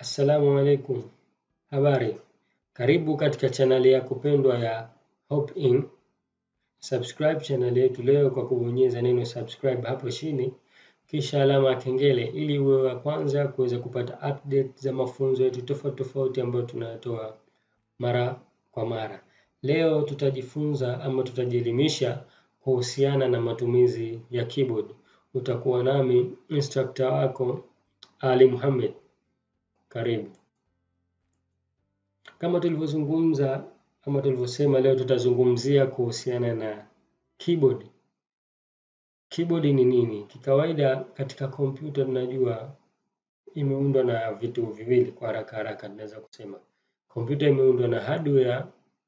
Assalamu alaikum, habari. Karibu katika chaneli yako pendwa ya Hope In. Subscribe chaneli yetu leo kwa kubonyeza neno subscribe hapo chini, kisha alama ya kengele ili uwe wa kwanza kuweza kupata update za mafunzo yetu tofauti tofauti ambayo tunayatoa mara kwa mara. Leo tutajifunza ama tutajielimisha kuhusiana na matumizi ya keyboard. Utakuwa nami instructor wako Ali Muhammad. Karibu. Kama tulivyozungumza ama tulivyosema, leo tutazungumzia kuhusiana na keyboard. Keyboard ni nini? Kikawaida katika kompyuta tunajua imeundwa na vitu viwili, kwa haraka haraka tunaweza kusema kompyuta imeundwa na hardware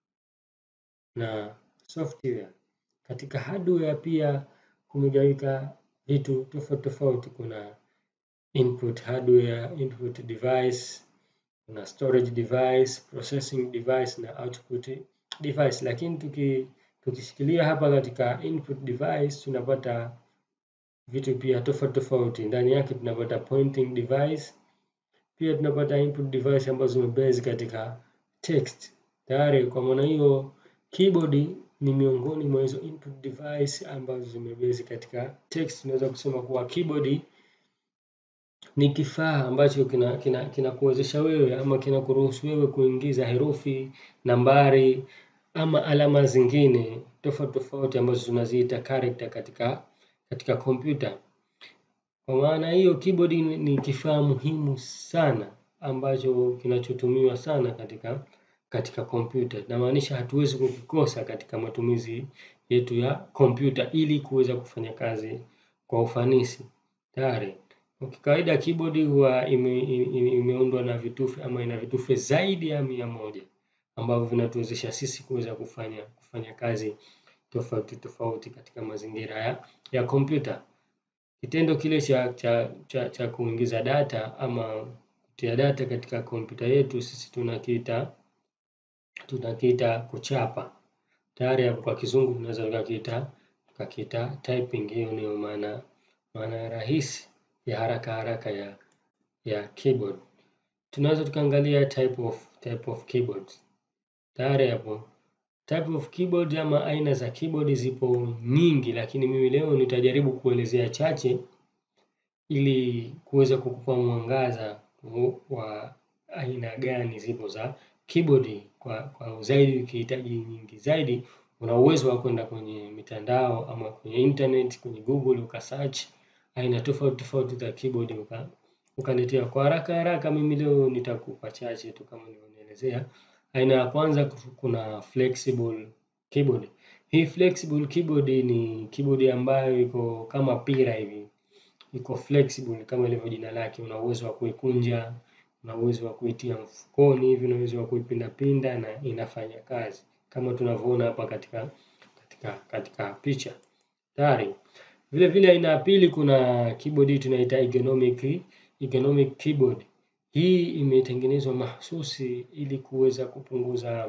na software. Katika hardware pia kumegawika vitu tofauti tofauti, kuna input hardware, input device, kuna storage device, processing device na output device. Lakini tuki, tukishikilia hapa katika input device tunapata vitu pia tofauti tofauti. Ndani yake tunapata pointing device, pia tunapata input device ambazo zimebase katika text tayari. Kwa maana hiyo keyboard ni miongoni mwa hizo input device ambazo zimebase katika text. Tunaweza kusema kuwa keyboard ni kifaa ambacho kinakuwezesha kina, kina wewe ama kinakuruhusu wewe kuingiza herufi, nambari ama alama zingine tofauti tofauti ambazo tunaziita character katika katika kompyuta. Kwa maana hiyo keyboard ni kifaa muhimu sana ambacho kinachotumiwa sana katika katika kompyuta. Namaanisha hatuwezi kukikosa katika matumizi yetu ya kompyuta ili kuweza kufanya kazi kwa ufanisi. Tayari. Kwa kawaida keyboard huwa ime, ime, imeundwa na vitufe ama ina vitufe zaidi ya mia moja ambavyo vinatuwezesha sisi kuweza kufanya kufanya kazi tofauti tofauti katika mazingira ya ya kompyuta. Kitendo kile cha cha cha, cha kuingiza data ama kutia data katika kompyuta yetu sisi tunakiita tunakiita kuchapa. Tayari hapo kwa kizungu tunaweza tukakiita tukakiita typing. Hiyo ndio maana maana rahisi ya haraka haraka ya ya keyboard. Tunaweza tukaangalia type of type of keyboards. Tayari hapo type of keyboard ama aina za keyboard zipo nyingi, lakini mimi leo nitajaribu kuelezea chache ili kuweza kukupa mwangaza wa aina gani zipo za keyboard. Kwa, kwa zaidi ukihitaji nyingi zaidi, una uwezo wa kwenda kwenye mitandao ama kwenye internet, kwenye Google ukasearch aina tofauti tofauti za keyboard uka ukaletea. Kwa haraka haraka, mimi leo nitakupa chache tu kama nilivyoelezea. Aina ya kwanza kuna flexible keyboard. Hii flexible keyboard ni keyboard ambayo iko kama pira hivi, iko flexible kama ilivyo jina lake. Una uwezo wa kuikunja, una uwezo wa kuitia mfukoni hivi, una uwezo wa kuipindapinda na inafanya kazi kama tunavyoona hapa katika katika katika picha tayari. Vile vile aina ya pili kuna keyboard tunaita ergonomic ergonomic keyboard. Hii imetengenezwa mahsusi ili kuweza kupunguza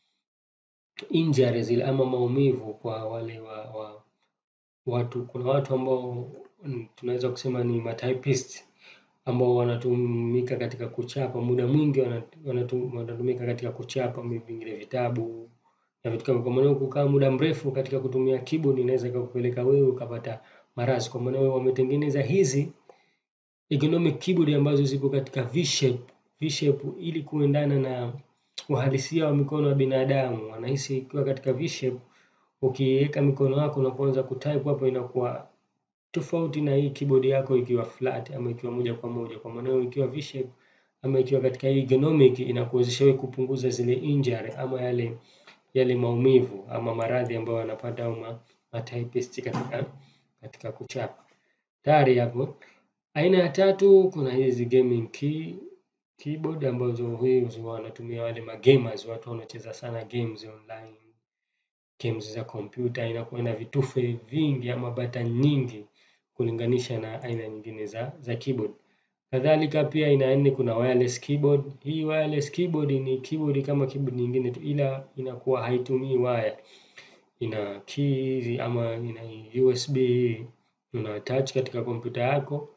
injuries ama maumivu kwa wale wa, wa watu. Kuna watu ambao tunaweza kusema ni matypist ambao wanatumika katika kuchapa, muda mwingi wanatumika katika kuchapa vingine vitabu na vitu kama. Kwa maana kukaa muda mrefu katika kutumia keyboard inaweza ikakupeleka wewe ukapata maradhi. Kwa maana wametengeneza hizi ergonomic keyboard ambazo zipo katika V-shape, V-shape ili kuendana na uhalisia wa mikono ya binadamu. Wanahisi ikiwa katika V-shape, ukiweka mikono yako na kuanza kutype hapo inakuwa tofauti na hii keyboard yako ikiwa flat ama ikiwa moja kwa moja. Kwa maana ikiwa V-shape ama ikiwa katika hii ergonomic inakuwezesha wewe kupunguza zile injury ama yale yale maumivu ama maradhi ambayo wanapata au matypist katika katika kuchapa. Tayari hapo. Aina ya tatu kuna hizi gaming key keyboard ambazo hizi wanatumia wale magamers, watu wanacheza sana games online, games za kompyuta, inakuwa na vitufe vingi ama button nyingi kulinganisha na aina nyingine za za keyboard. Kadhalika pia aina nne kuna wireless keyboard. Hii wireless keyboard ni keyboard kama keyboard nyingine tu, ila inakuwa haitumii waya, ina keys ama ina USB una attach katika kompyuta yako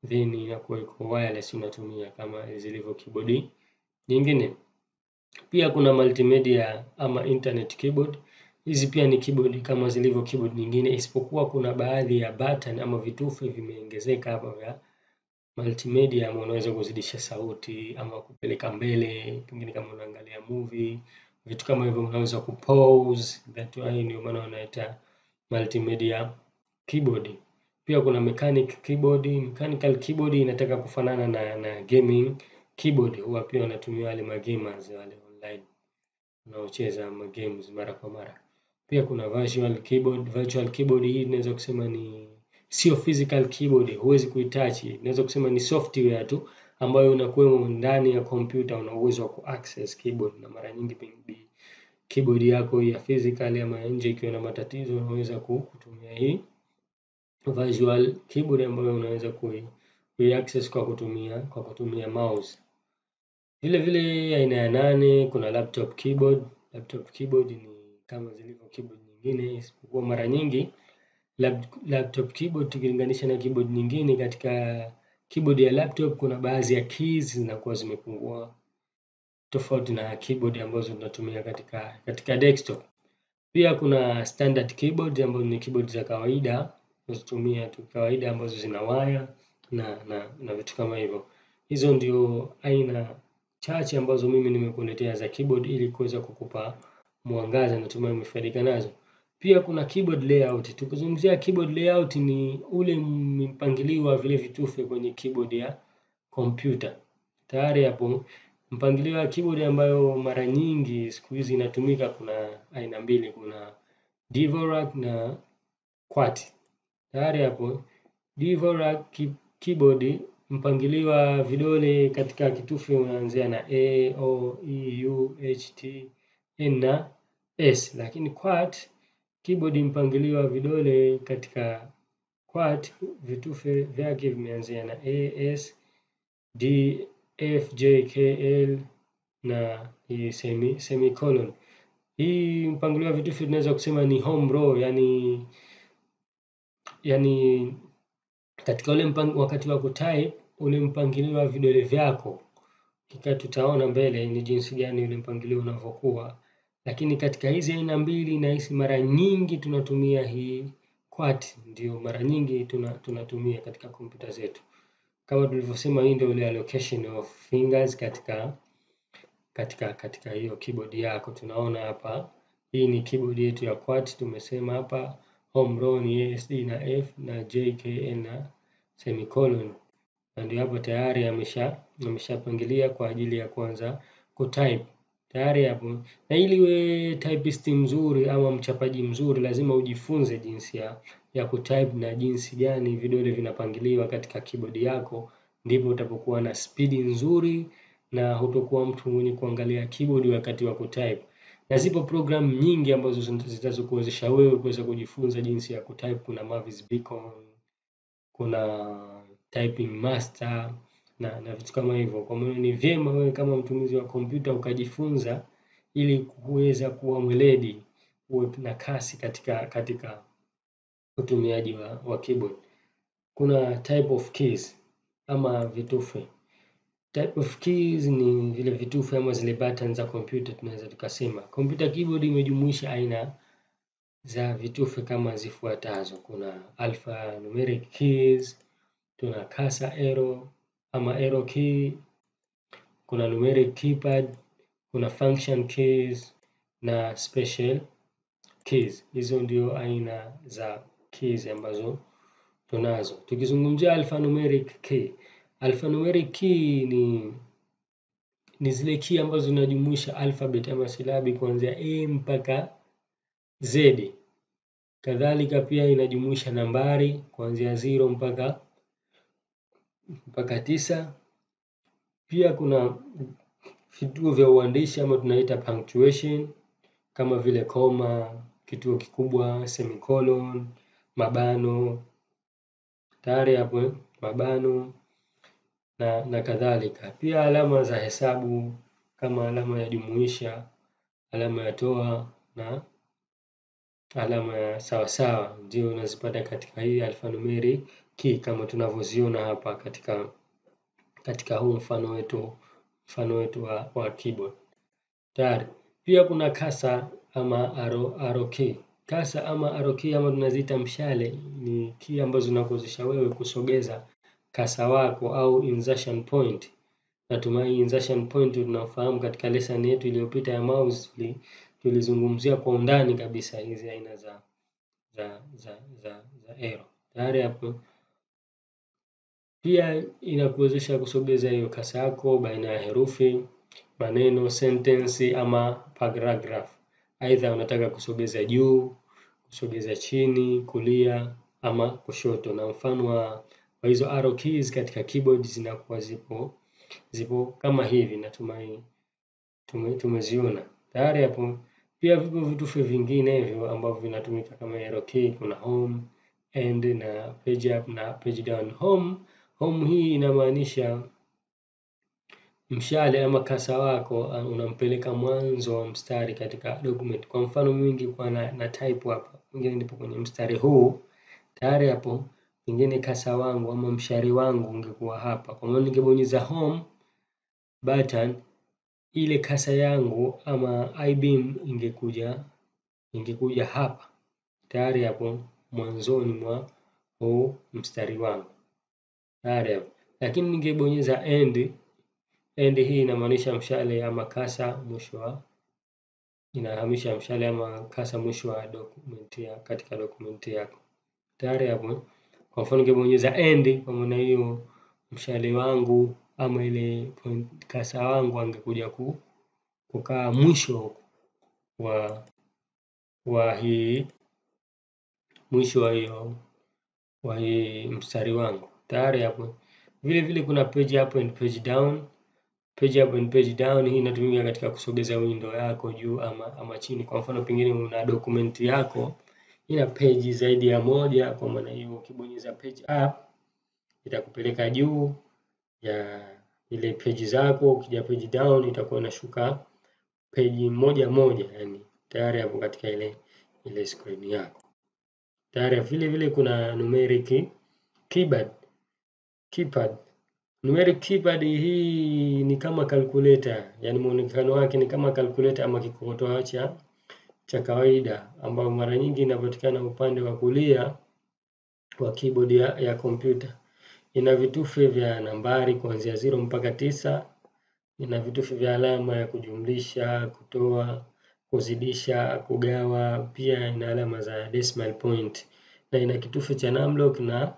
then inakuwa iko wireless unatumia kama zilivyo keyboard nyingine. Pia kuna multimedia ama internet keyboard. Hizi pia ni keyboard kama zilivyo keyboard nyingine, isipokuwa kuna baadhi ya button ama vitufe vimeongezeka hapa vya multimedia, ama unaweza kuzidisha sauti ama kupeleka mbele, pengine kama unaangalia movie, vitu kama hivyo, unaweza kupause. That way ndio maana wanaita multimedia keyboard. Pia kuna mechanic keyboard. Mechanical keyboard inataka kufanana na, na gaming keyboard, huwa pia wanatumia wale magamers wale online wanaocheza games mara kwa mara. Pia kuna virtual keyboard. Virtual keyboard hii inaweza kusema ni sio physical keyboard, huwezi kuitouch. Inaweza kusema ni software tu ambayo unakuwemo ndani ya kompyuta, una uwezo wa kuaccess keyboard, na mara nyingi pengine keyboard yako ya physical ama ya nje ikiwa na matatizo, unaweza kutumia hii virtual keyboard ambayo unaweza kui, kui access kwa kutumia kwa kutumia mouse. Vile vile aina ya nane kuna laptop keyboard. Laptop keyboard ni kama zilivyo keyboard nyingine, isipokuwa mara nyingi laptop keyboard tukilinganisha na keyboard nyingine, katika keyboard ya laptop kuna baadhi ya keys zinakuwa zimepungua tofauti na keyboard ambazo tunatumia katika katika desktop. Pia kuna standard keyboard ambazo ni keyboard za kawaida tunazotumia tu kawaida ambazo zina waya na, na, na vitu kama hivyo. Hizo ndio aina chache ambazo mimi nimekuletea za keyboard ili kuweza kukupa mwangaza, natumai umefaidika nazo. Pia kuna keyboard layout. Tukizungumzia keyboard layout ni ule mpangilio wa vile vitufe kwenye keyboard ya kompyuta. Tayari hapo mpangilio wa keyboard ambayo mara nyingi siku hizi inatumika, kuna aina mbili, kuna Dvorak na QWERTY. Tayari hapo Dvorak keyboard mpangilio wa vidole katika kitufe unaanzia na A, O, E, U, H, T, N na S, lakini QWERTY keyboard mpangilio wa vidole katika QWERTY vitufe vyake vimeanzia na A, S, D, F, J, K, L na hii semi, semicolon. Hii mpangilio wa vitufe tunaweza kusema ni home row, yani yani katika ule mpang, wakati wa kutype ule mpangilio wa vidole vyako kika, tutaona mbele ni jinsi gani ule mpangilio unavyokuwa, lakini katika hizi aina mbili nahisi mara nyingi tunatumia hii QWERTY, ndio mara nyingi tuna, tunatumia katika kompyuta zetu. Kama tulivyosema, hii ndio ile allocation of fingers katika katika katika hiyo keyboard yako. Tunaona hapa, hii ni keyboard yetu ya QWERTY. Tumesema hapa home row ni ASD na F na J, K, N na semicolon, na ndio hapo tayari amesha ameshapangilia kwa ajili ya kuanza kutype tayari hapo. Na ili uwe typist mzuri ama mchapaji mzuri, lazima ujifunze jinsi ya ya kutype na jinsi gani vidole vinapangiliwa katika keyboard yako, ndipo utapokuwa na spidi nzuri na hutokuwa mtu mwenye kuangalia keyboard wakati wa kutype. Na zipo program nyingi ambazo zitazokuwezesha wewe kuweza kujifunza jinsi ya kutype. Kuna Mavis Beacon, kuna Typing Master na na vitu kama hivyo. Kwa maana ni vyema wewe kama mtumizi wa kompyuta ukajifunza ili kuweza kuwa mweledi, uwe na kasi katika katika utumiaji wa, wa keyboard. Kuna type of keys ama vitufe. Type of keys ni vile vitufe ama zile button za kompyuta, tunaweza tukasema. Computer keyboard imejumuisha aina za vitufe kama zifuatazo: kuna alphanumeric keys, tuna cursor arrow ama arrow key, kuna numeric keypad, kuna function keys na special keys. Hizo ndio aina za keys ambazo tunazo. Tukizungumzia alphanumeric key, alphanumeric key ni ni zile key ambazo zinajumuisha alphabet ama silabi kuanzia A mpaka Z. Kadhalika pia inajumuisha nambari kuanzia zero mpaka mpaka tisa. Pia kuna vituo vya uandishi ama tunaita punctuation kama vile koma, kituo kikubwa, semicolon, mabano, tayari hapo mabano na, na kadhalika. Pia alama za hesabu kama alama ya jumuisha, alama ya toa na alama ya sawasawa ndio unazipata katika hii alphanumeric key kama tunavyoziona hapa katika katika huu mfano wetu mfano wetu wa, wa keyboard tayari. Pia kuna kasa ama arrow, arrow key. Kasa ama arrow key ama tunaziita mshale ni key ambazo zinakuwezesha wewe kusogeza kasa wako au insertion point. Natumai insertion point tunafahamu katika lesson yetu iliyopita ya mouse tulizungumzia kwa undani kabisa hizi aina za za za za, za arrow. Tayari hapo pia inakuwezesha kusogeza hiyo kasa yako baina ya herufi, maneno, sentensi ama paragraph. Aidha unataka kusogeza juu, kusogeza chini, kulia ama kushoto. Na mfano wa hizo arrow keys katika keyboard zinakuwa zipo zipo kama hivi, natumai tume, tumeziona tayari hapo. Pia vipo vitufe vinginevyo ambavyo vinatumika kama arrow key. Kuna home, end na page up na page down. Home home hii inamaanisha mshale ama kasa wako unampeleka mwanzo wa mstari katika document. Kwa mfano mimi ningekuwa na, na type hapa, pengine nipo kwenye mstari huu tayari hapo, pengine kasa wangu ama mshari wangu ungekuwa hapa. Kwa maana ningebonyeza home button, ile kasa yangu ama i-beam ingekuja ingekuja hapa tayari hapo mwanzoni mwa huu mstari wangu tayari hapo, lakini ningebonyeza end end hii inamaanisha mshale ama kasa mwisho wa inahamisha mshale ama kasa mwisho wa document ya katika document yako tayari hapo. Kwa mfano ningebonyeza end, kwa maana hiyo mshale wangu ama ile point kasa wangu angekuja ku, kukaa mwisho wa wa hii mwisho wa hiyo wa hii mstari wangu tayari hapo. Vile vile kuna page up and page down. Page up and page down hii inatumika katika kusogeza window yako juu ama, ama chini. Kwa mfano pengine una document yako ina page zaidi ya moja, kwa maana hiyo ukibonyeza page up itakupeleka juu ya ile page zako. Ukija page down itakuwa inashuka page moja moja, yani tayari hapo katika ile ile screen yako tayari. Vile vile kuna numeric keypad keypad Numeric keypad hii ni kama calculator, yani muonekano wake ni kama calculator ama kikokotoa cha cha kawaida ambao mara nyingi inapatikana upande wa kulia wa keyboard ya, ya kompyuta. Ina vitufe vya nambari kuanzia zero mpaka tisa. Ina vitufe vya alama ya kujumlisha, kutoa, kuzidisha, kugawa. Pia ina alama za decimal point na ina kitufe cha numlock na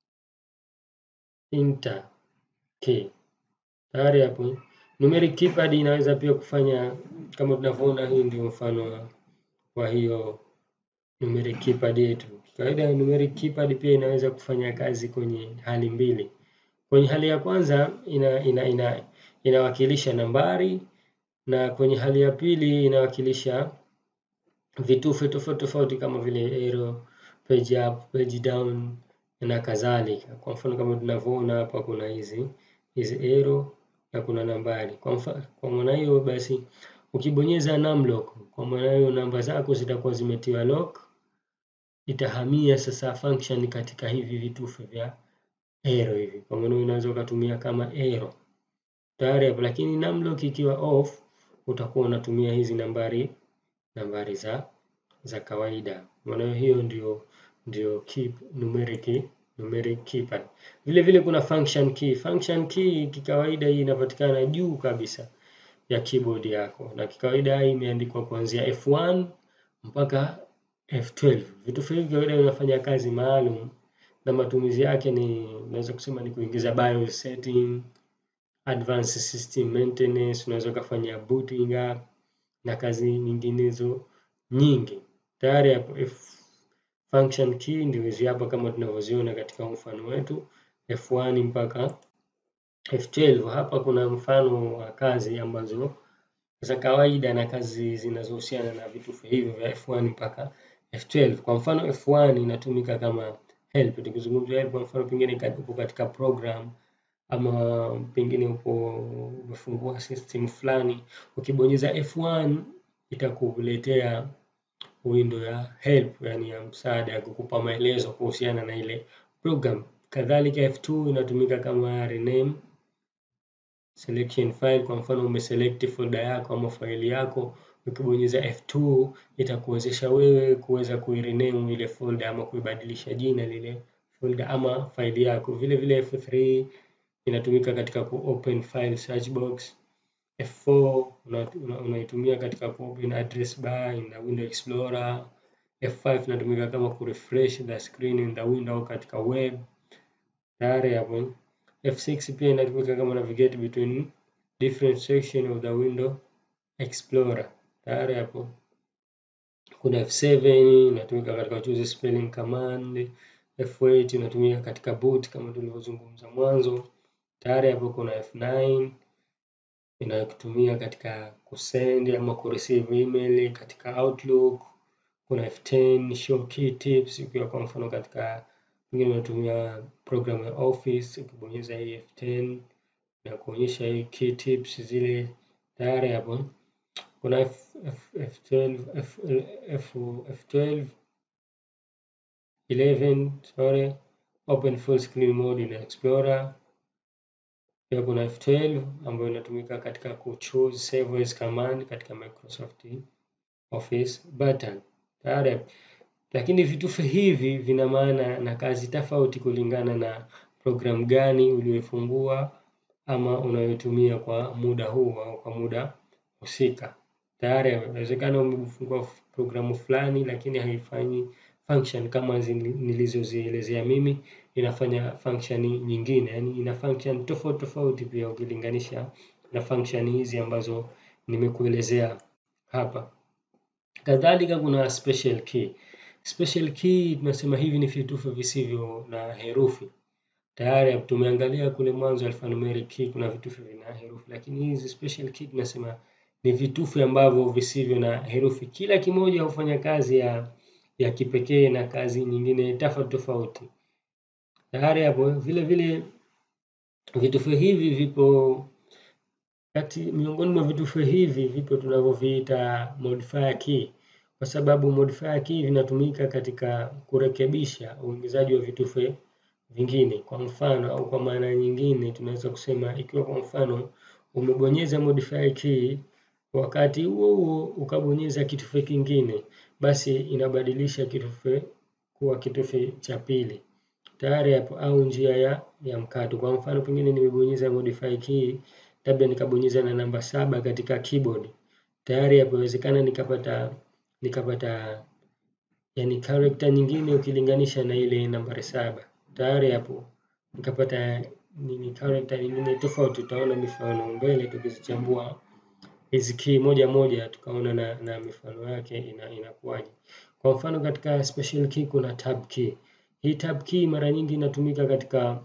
enter key. Tayari hapo numeric keypad inaweza pia kufanya kama tunavyoona, hii ndio mfano wa hiyo numeric keypad yetu. Kawaida numeric keypad pia inaweza kufanya kazi kwenye hali mbili. Kwenye hali ya kwanza ina, ina, ina, inawakilisha nambari na kwenye hali ya pili inawakilisha vitufe tofauti tofauti kama vile arrow, page up, page down na kadhalika. Kwa mfano kama tunavyoona hapa kuna hizi hizi arrow na kuna nambari. Kwa mfano, kwa maana hiyo basi ukibonyeza numlock, kwa maana hiyo namba zako zitakuwa zimetiwa lock, itahamia sasa function katika hivi vitufe vya arrow hivi. Kwa maana unaweza ukatumia kama arrow tayari hapo, lakini numlock ikiwa off, utakuwa unatumia hizi nambari nambari za za kawaida. Maana hiyo ndio ndio keep numeric numeric keypad. Vile vile kuna function key. Function key kikawaida hii inapatikana juu kabisa ya keyboard yako, na kikawaida hii imeandikwa kuanzia F1 mpaka F12. Vitufe hivi kawaida vinafanya kazi maalum na matumizi yake ni unaweza kusema ni kuingiza BIOS setting, advanced system maintenance, unaweza ukafanya booting up na kazi nyinginezo nyingi. Tayari hapo F function key ndio hizi hapa kama tunavyoziona katika mfano wetu F1 mpaka F12. Hapa kuna mfano wa kazi ambazo za kawaida na kazi zinazohusiana na vitufe hivyo vya F1 mpaka F12. Kwa mfano F1 inatumika kama help. Tukizungumzia help, kwa mfano pengine upo katika program ama pengine upo umefungua system fulani, ukibonyeza F1 itakuletea window ya help, yani ya msaada ya kukupa maelezo kuhusiana na ile program. Kadhalika F2 inatumika kama rename selection file. Kwa mfano umeselect folder yako ama faili yako, ukibonyeza F2 itakuwezesha wewe kuweza kuirename ile folder ama kuibadilisha jina lile folder ama faili yako. Vile vile F3 inatumika katika ku open file search box. F4 unaitumia una katika ku open address bar in the window explorer. F5 inatumika kama ku refresh the screen in the window katika web. Tayari hapo. F6 pia inatumika kama navigate between different section of the window explorer. Tayari hapo. Kuna F7 inatumika katika choose spelling command. F8 inatumika katika boot kama tulivyozungumza mwanzo. Tayari hapo kuna F9 inayotumia katika kusend ama kureceive email katika Outlook. Kuna F10 show key tips, ikiwa kwa mfano katika pengine unatumia program ya Office, ukibonyeza hii F10 na kuonyesha hii key tips zile tayari hapo. Kuna F, F, F12, F, F, F12 11 sorry, open full screen mode in Explorer. Pia kuna F12 ambayo inatumika katika kuchoose save as command katika Microsoft Office button. Tayari. Lakini vitufe hivi vina maana na kazi tofauti kulingana na programu gani uliyofungua ama unayotumia kwa muda huu au kwa muda husika. Tayari inawezekana umefungua programu fulani lakini haifanyi function kama nilizozielezea mimi, inafanya function nyingine, yani ina function tofauti tofauti pia ukilinganisha na function hizi ambazo nimekuelezea hapa. Kadhalika kuna special key. Special key tunasema hivi ni vitufe visivyo na herufi. Tayari tumeangalia kule mwanzo alphanumeric key kuna vitufe vina herufi, lakini hizi special key tunasema ni vitufe ambavyo visivyo na herufi. Kila kimoja hufanya kazi ya ya kipekee na kazi nyingine tofauti tofauti. Tayari hapo vile vile vitufe hivi vipo kati miongoni mwa vitufe hivi vipo tunavyoviita modifier key, kwa sababu modifier key vinatumika katika kurekebisha uingizaji wa vitufe vingine. Kwa mfano au kwa maana nyingine, tunaweza kusema ikiwa kwa mfano umebonyeza modifier key, wakati huo huo ukabonyeza kitufe kingine, basi inabadilisha kitufe kuwa kitufe cha pili tayari hapo, au njia ya, ya mkato. Kwa mfano pengine nimebonyeza modify key labda nikabonyeza na namba saba katika keyboard, tayari hapo inawezekana nikapata nikapata yani character nyingine ukilinganisha na ile nambari saba. Tayari hapo nikapata nini character nyingine tofauti. Utaona mifano mbele tukizichambua hizi key moja moja, tukaona na, na mifano yake ina, inakuwaje. Kwa mfano katika special key kuna tab key. Hii tab key mara nyingi inatumika katika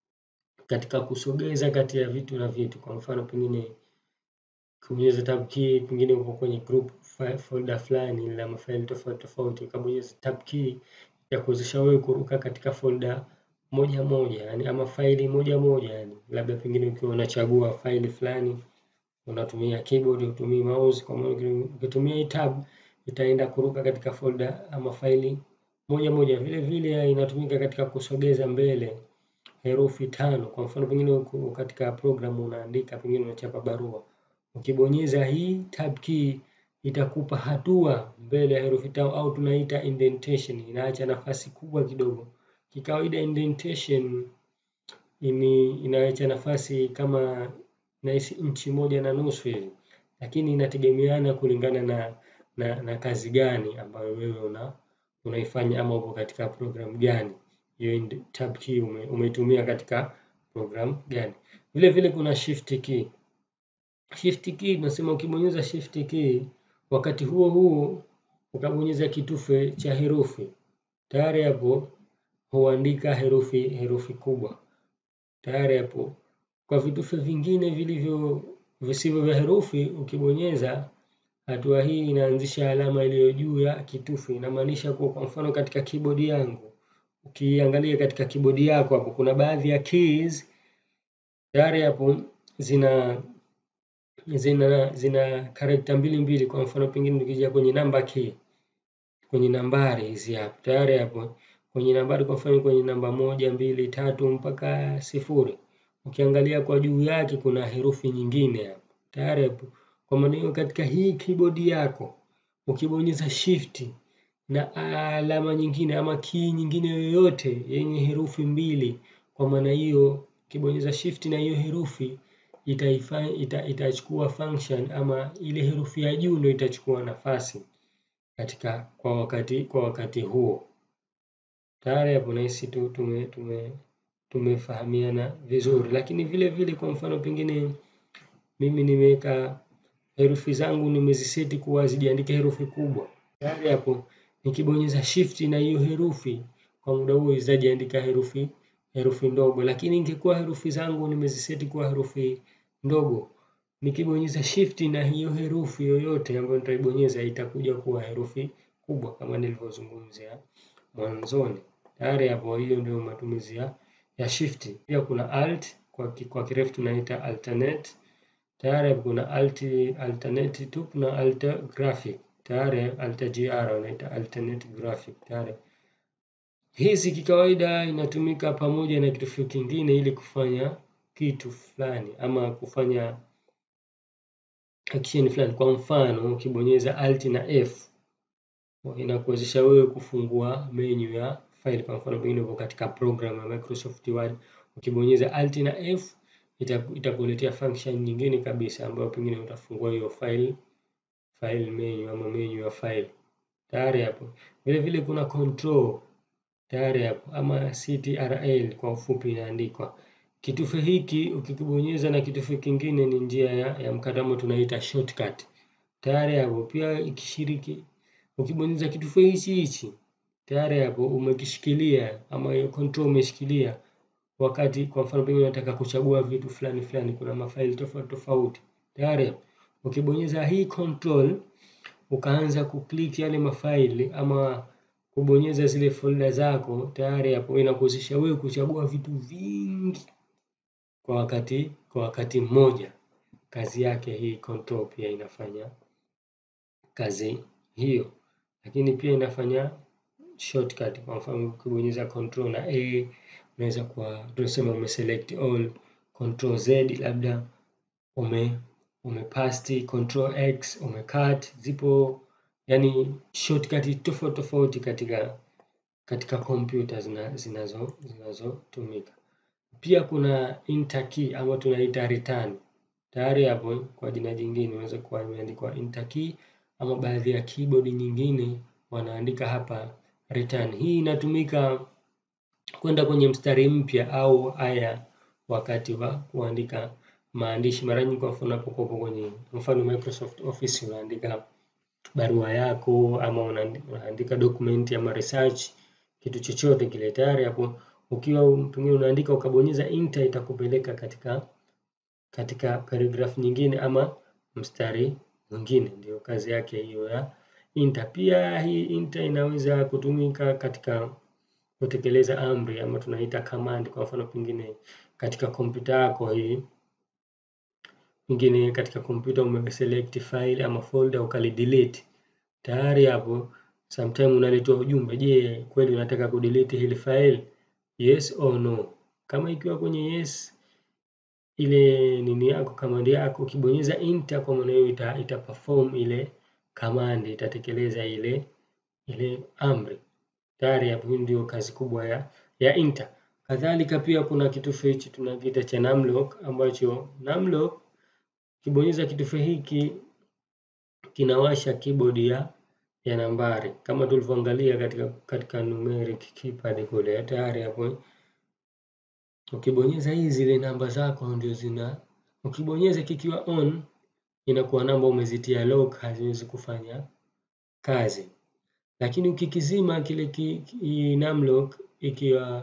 katika kusogeza kati ya vitu na vitu. Kwa mfano pengine kubonyeza tab key, pengine uko kwenye group folder fulani la mafaili tofauti tofauti, ukabonyeza tab key ya kuwezesha wewe kuruka katika folder moja moja, yani ama faili moja moja, yani labda pengine ukiwa unachagua faili fulani unatumia keyboard, utumii mouse. Kwa maana ukitumia hii tab itaenda kuruka katika folder ama faili moja moja. Vile vile inatumika katika kusogeza mbele herufi tano. Kwa mfano pengine katika program unaandika, pengine unachapa barua, ukibonyeza hii tab key itakupa hatua mbele ya herufi tano, au tunaita indentation, inaacha nafasi kubwa kidogo. Kikawaida indentation ini inaacha nafasi kama nahisi inchi moja na nusu hivi, lakini inategemeana kulingana na, na, na kazi gani ambayo wewe una unaifanya ama uko katika program gani, hiyo tab key ume, umeitumia katika program gani. Vile vile kuna shift key. Shift key tunasema ukibonyeza shift key, wakati huo huo ukabonyeza kitufe cha herufi, tayari hapo huandika herufi herufi kubwa. Tayari hapo kwa vitufe vingine vilivyo visivyo vya herufi, ukibonyeza hatua hii inaanzisha alama iliyo juu ya kitufe. Inamaanisha kuwa kwa mfano katika keyboard yangu, ukiangalia katika keyboard yako hapo kuna baadhi ya keys tayari hapo zina zina zina character mbili mbili. Kwa mfano pengine tukija kwenye number key, kwenye nambari hizi hapa tayari hapo kwenye nambari, kwa mfano kwenye namba moja, mbili, tatu mpaka sifuri, ukiangalia kwa juu yake kuna herufi nyingine hapo tayari hapo. Kwa maana hiyo, katika hii keyboard yako ukibonyeza shift na alama nyingine ama key nyingine yoyote yenye herufi mbili, kwa maana hiyo ukibonyeza shift na hiyo herufi itaifa, ita, itachukua function ama ile herufi ya juu ndio itachukua nafasi katika kwa wakati kwa wakati huo. Tayari hapo nahisi tu tume, tume, tumefahamiana vizuri, lakini vile vile kwa mfano pengine mimi nimeweka herufi zangu nimeziseti kuwa zijiandike herufi kubwa. Tayari hapo nikibonyeza shift na hiyo herufi kwa muda huo zitajiandika herufi herufi ndogo, lakini ingekuwa herufi zangu nimeziseti kuwa herufi ndogo, nikibonyeza shift na hiyo herufi yoyote ambayo nitaibonyeza itakuja kuwa herufi kubwa kama nilivyozungumzia mwanzoni. Tayari hapo, hiyo ndio matumizi ya, ya shift. Pia kuna alt kwa, kwa kirefu tunaita alternate. Tayari hapo kuna alt, alternate tu, kuna alt graphic tayari, alt gr unaita alternate graphic tayari. Hizi kikawaida inatumika pamoja na kitu kingine ili kufanya kitu fulani ama kufanya action fulani. Kwa mfano ukibonyeza alt na F inakuwezesha wewe kufungua menu ya file. Kwa mfano pengine uko katika program ya Microsoft Word, ukibonyeza alt na F itakuletea function nyingine kabisa ambayo pengine utafungua hiyo file file menu ama menu ya file. Tayari hapo. Vile vile kuna control tayari hapo ama CTRL kwa ufupi inaandikwa. Kitufe hiki ukikibonyeza na kitufe kingine ni njia ya, ya mkatamo tunaita shortcut. Tayari hapo pia ikishiriki ukibonyeza kitufe hichi hichi tayari hapo umekishikilia ama hiyo control umeshikilia wakati kwa mfano pengine unataka kuchagua vitu fulani fulani, kuna mafaili tofauti tofauti. Tayari ukibonyeza hii control ukaanza kuklik yale mafaili ama kubonyeza zile folder zako, tayari hapo inakuwezesha wewe kuchagua vitu vingi kwa wakati kwa wakati mmoja. Kazi yake hii control pia inafanya kazi hiyo, lakini pia inafanya shortcut. Kwa mfano ukibonyeza control na A unaweza kuwa tunasema umeselect all, control Z labda ume umepasti, control X umecut. Zipo yani shortcut tofauti tofauti katika katika kompyuta zinazo zinazotumika. Pia kuna enter key ama tunaita return. Tayari hapo kwa jina jingine inaweza kuwa imeandikwa enter key ama baadhi ya keyboard nyingine wanaandika hapa return. Hii inatumika kwenda kwenye mstari mpya au aya wakati wa kuandika maandishi. Mara nyingi kwa mfano unapokuwa kwenye mfano Microsoft Office unaandika barua yako ama unaandika document ama research kitu chochote kile, tayari hapo ukiwa pengine unaandika ukabonyeza enter itakupeleka katika katika paragraph nyingine ama mstari mwingine. Ndio kazi yake hiyo ya enter. Pia hii enter inaweza kutumika katika kutekeleza amri ama tunaita command. Kwa mfano pengine katika kompyuta yako hii pengine katika kompyuta umeselect file ama folder ukalidelete, tayari hapo sometime unaletwa ujumbe, je, kweli unataka kudelete hili file? Yes or no. Kama ikiwa kwenye yes, ile nini yako command yako ukibonyeza enter, kwa maana hiyo ita, ita perform ile command, itatekeleza ile ile amri. Tayari hapo, ndio kazi kubwa ya ya enter. Kadhalika pia kuna kitufe hichi tunakiita cha numlock, ambacho numlock ukibonyeza kitufe hiki kinawasha keyboard ya ya nambari kama tulivyoangalia katika katika numeric keypad kule. Tayari hapo ukibonyeza hizi zile namba zako ndio zina, ukibonyeza kikiwa on inakuwa namba umezitia lock, haziwezi kufanya kazi, lakini ukikizima kile ki, ki, numlock ikiwa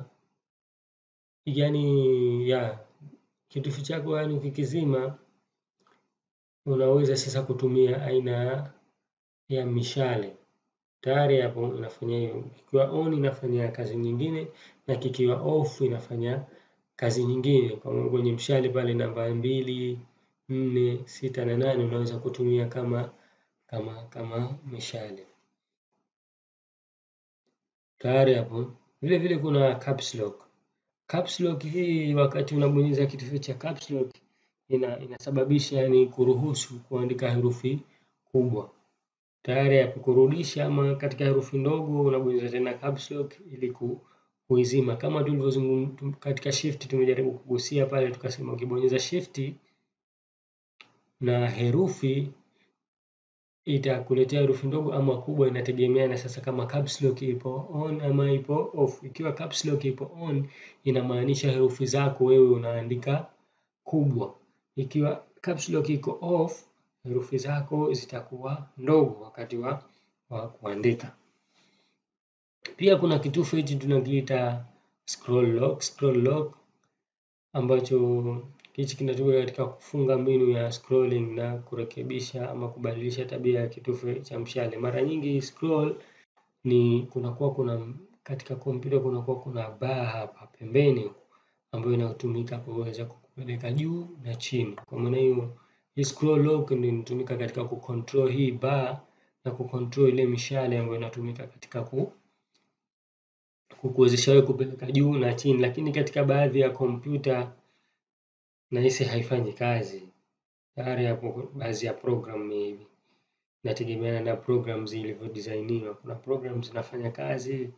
yani ya kitufe chako yani ukikizima unaweza sasa kutumia aina ya mishale tayari hapo inafanya hiyo. Kikiwa on inafanya kazi nyingine na kikiwa off inafanya kazi nyingine. Kwa kwenye mshale pale namba mbili, nne, sita na nane unaweza kutumia kama kama kama mishale. tayari hapo. Vile vile kuna caps lock. Caps lock hii wakati unabonyeza kitufe cha caps lock ina, inasababisha yani kuruhusu kuandika herufi kubwa. Tayari hapo kurudisha ama katika herufi ndogo unabonyeza tena caps lock ili kuizima, kama tulivyozungumza katika shift. Tumejaribu kugusia pale tukasema ukibonyeza shift na herufi itakuletea herufi ndogo ama kubwa, inategemeana sasa kama caps lock ipo on ama ipo off. Ikiwa caps lock ipo on, inamaanisha herufi zako wewe unaandika kubwa. Ikiwa caps lock iko off, herufi zako zitakuwa ndogo wakati wa, wa kuandika. Pia kuna kitufe hichi tunakiita scroll lock. Scroll lock ambacho hichi kinatumika katika kufunga mbinu ya scrolling na kurekebisha ama kubadilisha tabia ya kitufe cha mshale. Mara nyingi scroll ni kunakuwa kuna katika kompyuta kunakuwa kuna bar hapa pembeni ambayo inatumika kuweza kupeleka juu na chini. Kwa maana hiyo, hii scroll lock ndio inatumika katika kucontrol hii bar na kucontrol ile mishale ambayo inatumika katika ku kukuwezesha wewe kupeleka juu na chini, lakini katika baadhi ya kompyuta nahisi haifanyi kazi. Tayari hapo baadhi ya program maybe inategemeana na program zilivyodesigniwa. Kuna program zinafanya kazi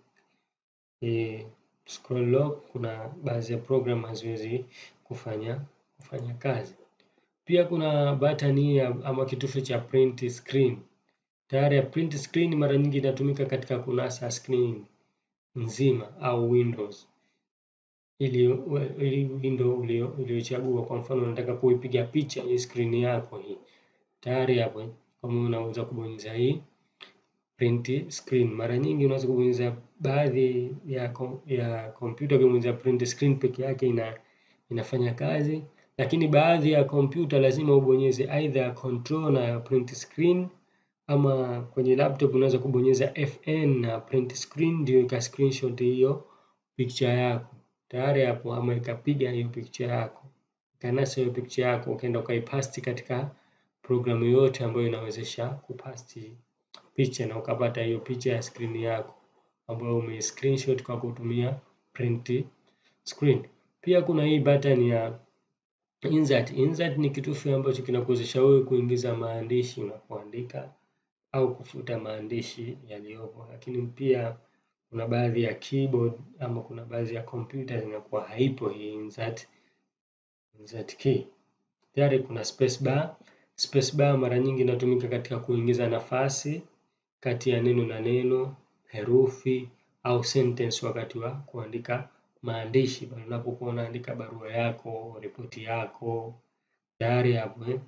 e, scroll lock, kuna baadhi ya program haziwezi kufanya kufanya kazi. Pia kuna button hii ama kitufe cha print screen. Tayari ya print screen mara nyingi inatumika katika kunasa screen nzima au windows ili, ili window uliochagua. Kwa mfano unataka kuipiga picha hii screen yako hii, tayari hapo kama unaweza kubonyeza hii print screen. Mara nyingi unaweza kubonyeza baadhi ya ya kompyuta, ukibonyeza print screen peke yake ina inafanya kazi, lakini baadhi ya kompyuta lazima ubonyeze either control na print screen ama kwenye laptop unaweza kubonyeza FN na print screen ndio ika screenshot hiyo picture yako tayari hapo, ama ikapiga hiyo picture yako ikanasa hiyo picture yako ukaenda ukaipasti katika programu yoyote ambayo inawezesha kupasti picha na ukapata hiyo picha ya screen yako ambayo ume screenshot kwa kutumia print screen. Pia kuna hii button ya insert. Insert ni kitufe ambacho kinakuwezesha wewe kuingiza maandishi unapoandika au kufuta maandishi yaliyopo, lakini pia kuna baadhi ya keyboard ama kuna baadhi ya kompyuta zinakuwa haipo hii insert, insert key. Tayari kuna space bar. Space bar mara nyingi inatumika katika kuingiza nafasi kati ya neno na neno, herufi au sentence wakati wa kuandika maandishi pale unapokuwa unaandika barua yako, ripoti yako, tayari hapo eh,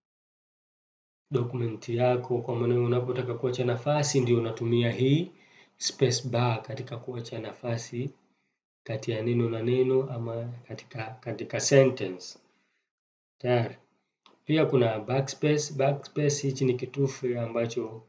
dokumenti yako. Kwa maana unapotaka kuacha nafasi ndio unatumia hii space bar katika kuacha nafasi kati ya neno na neno ama katika katika sentence tayari. Pia kuna backspace. Backspace hichi ni kitufe ambacho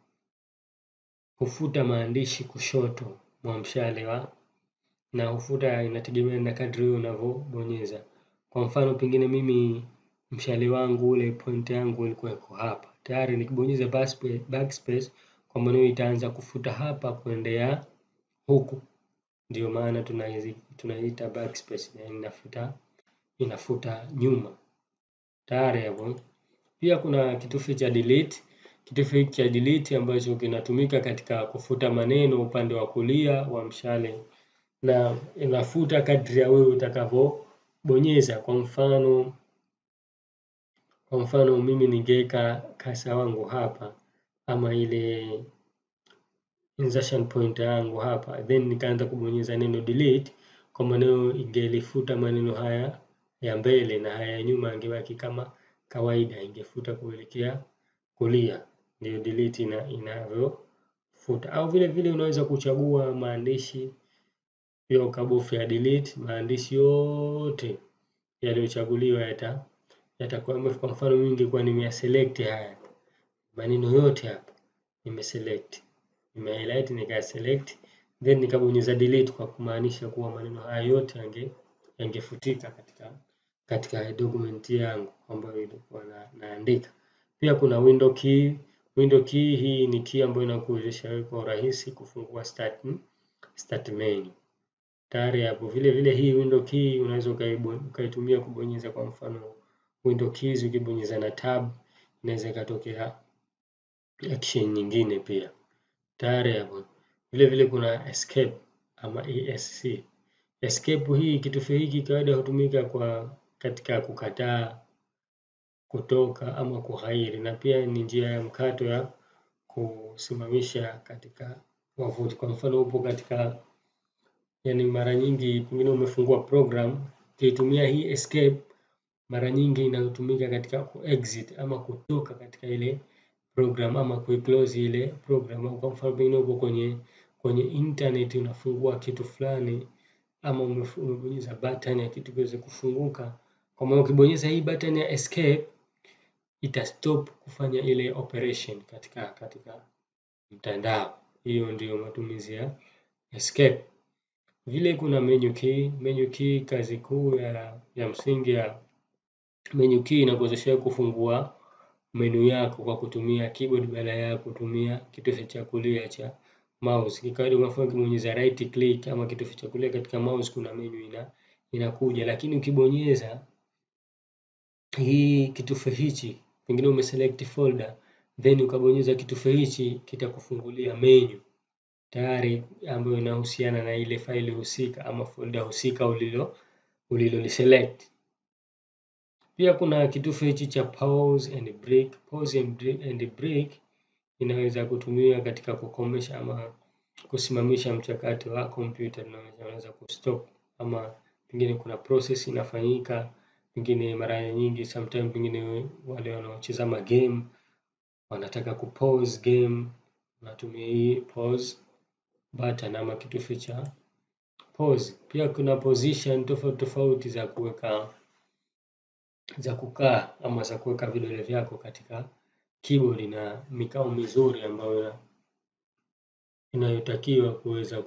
hufuta maandishi kushoto mwa mshale wa na hufuta, inategemea na kadri wewe unavyobonyeza. Kwa mfano pengine mimi mshale wangu ule point yangu ilikuwa iko hapa, tayari nikibonyeza backspace, kwa maana itaanza kufuta hapa kuendea huku, ndio maana tunaita backspace, na inafuta inafuta nyuma tayari hapo. Pia kuna kitufe cha delete. Kitufe hiki cha delete ambacho kinatumika katika kufuta maneno upande wa kulia wa mshale na inafuta kadri ya wewe utakavyobonyeza. Kwa mfano, kwa mfano mimi ningeweka kasa wangu hapa ama ile insertion point yangu hapa, then nikaanza kubonyeza neno delete, kwa maneno ingelifuta maneno haya ya mbele na haya ya nyuma angebaki kama kawaida, ingefuta kuelekea kulia. Ndio delete ina inavyofuta. Au vile vile unaweza kuchagua maandishi pia ukabofya delete, maandishi yote yaliyochaguliwa yata yatakuwa. Kwa mfano mimi ningekuwa nimeyaselect haya maneno yote hapa, nimeselect nime highlight nika select then nikabonyeza delete, kwa kumaanisha kuwa maneno haya yote yange yangefutika katika katika document yangu ambayo ilikuwa na, naandika. Pia kuna window key. Window key hii ni key ambayo inakuwezesha wewe kwa urahisi kufungua start start menu. Tayari hapo. Vile vile hii window key unaweza ukaitumia kubonyeza, kwa mfano window keys, ukibonyeza na tab inaweza ikatokea action nyingine pia. Tayari hapo. Vile vile kuna escape ama ESC. Escape hii kitufe hiki kawaida hutumika kwa katika kukataa, kutoka ama kuhairi, na pia ni njia ya mkato ya kusimamisha katika wavuti. Kwa mfano upo katika yani, mara nyingi pengine umefungua program, ukitumia hii escape, mara nyingi inatumika katika kuexit ama kutoka katika ile program ama kuiclose ile program. Kwa mfano pengine upo kwenye kwenye internet unafungua kitu fulani ama umebonyeza button ya kitu kiweze kufunguka, kwa maana ukibonyeza hii button ya escape itastop kufanya ile operation katika katika mtandao. Hiyo ndio matumizi ya escape. Vile kuna menu key. Menu key kazi kuu ya, ya msingi ya menu key inakuwezesha kufungua menu yako kwa kutumia keyboard badala ya kutumia kitufe cha kulia cha mouse. Kikawaida unafanya ukibonyeza right click ama kitufe cha kulia katika mouse, kuna menu ina inakuja, lakini ukibonyeza hii kitufe hichi, pengine umeselect folder then ukabonyeza kitufe hichi, kitakufungulia menu tayari ambayo inahusiana na ile faili husika ama folder husika ulilo uliloliselect. Pia kuna kitufe hichi cha pause and break. Pause and break inaweza kutumia katika kukomesha ama kusimamisha mchakato wa kompyuta, unaweza kustop ama pengine kuna process inafanyika, pengine mara nyingi sometime, pengine wale wanaocheza game wanataka kupause game, unatumia hii pause button ama kitufe cha pause. Pia kuna position tofauti tofauti za kuweka za kukaa ama za kuweka vidole vyako katika keyboard na mikao mizuri ambayo inayotakiwa kuweza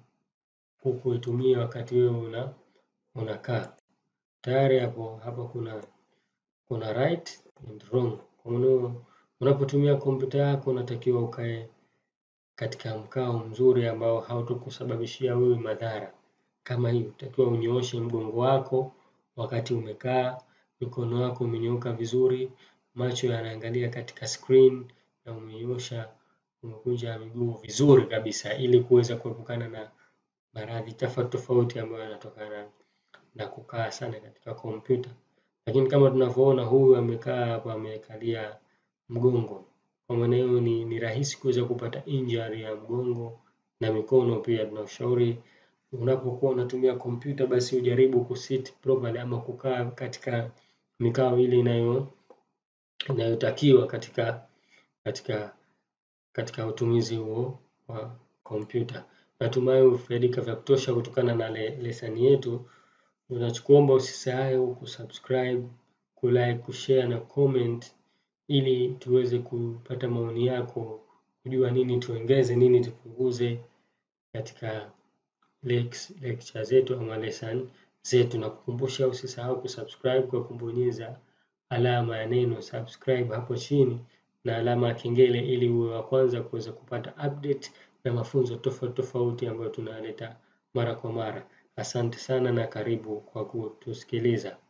kuitumia wakati wewe una unakaa. Tayari hapo hapa kuna kuna right and wrong. Kwa maana unapotumia kompyuta yako unatakiwa ukae katika mkao mzuri ambao hautokusababishia wewe madhara. Kama hii utakiwa unyooshe mgongo wako wakati umekaa, mikono yako umenyooka vizuri, macho yanaangalia katika screen na umenyoosha umekunja miguu vizuri kabisa, ili kuweza kuepukana na maradhi tofauti tofauti ambayo yanatokana na kukaa sana katika kompyuta. Lakini kama tunavyoona huyu amekaa hapa amekalia mgongo, kwa maana hiyo ni, ni rahisi kuweza kupata injury ya mgongo na mikono pia. Tunashauri unapokuwa unatumia kompyuta basi ujaribu kusit properly ama kukaa katika mikao ile inayo inayotakiwa katika katika katika utumizi huo wa kompyuta. Natumai umefaidika vya kutosha kutokana na le, lesani yetu. Tunachokuomba usisahau kusubscribe, kulike, kushare na comment ili tuweze kupata maoni yako, kujua nini tuongeze, nini tupunguze katika lecture zetu ama lesson zetu, na kukumbusha usisahau kusubscribe kwa kubonyeza alama ya neno subscribe hapo chini na alama ya kengele ili uwe wa kwanza kuweza kupata update na mafunzo tofauti tofauti ambayo tunaleta mara kwa mara. Asante sana na karibu kwa kutusikiliza.